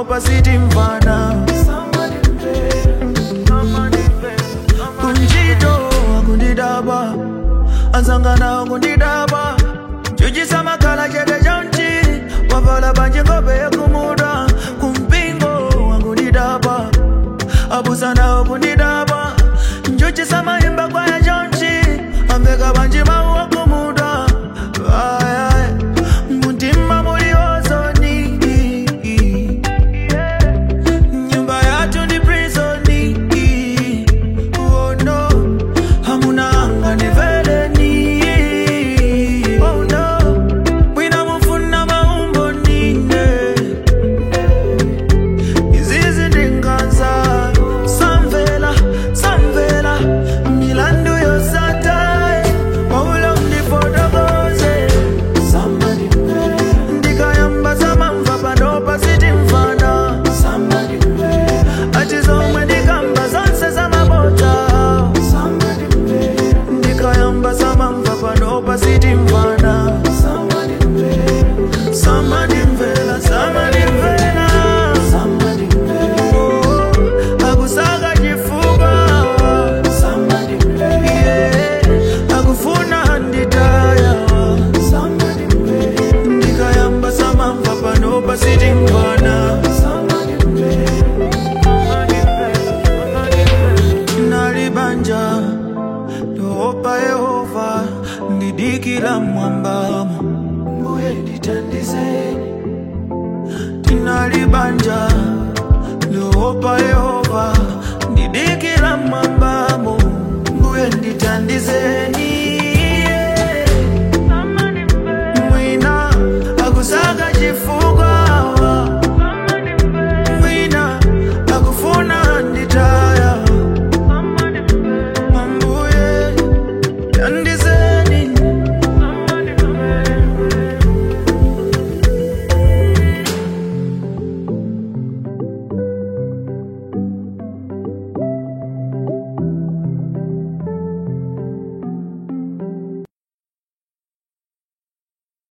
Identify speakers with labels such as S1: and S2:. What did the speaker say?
S1: panopa sitimvana kunjito akundidaba anzangana akundidaba chuchisa makhala chete chonchi wavala panje ngope yakumuda kumpingo akundidaba abusana akundidaba nchuchisa mayimba kwaya chonchi ambeka panje mawu akumuda Ay, ay, mutima muli ozoni nyumba yatu ndi prisoni oh no hamuna anga ni veleni oh no wina mufuna maumbo nine izizi ndinganza samvela samvela milandu yosatai waulo ndifotokoze ndikayamba zamamva panopa sitimvana ati zomwe ndikamba zonse zamabota ndikayamba zamamva panopa sitimvana samadimvela samadimvela Oh, akusaka chifuba Yeah, akufuna nditaya ndikayamba samamva panopa sitimvana nalibanja ndoopa yehova ndidikila mwambamo mbuye nditandizeni tinalibanja ndoopa yehova ndidikila mwambamo mbuye nditandizeni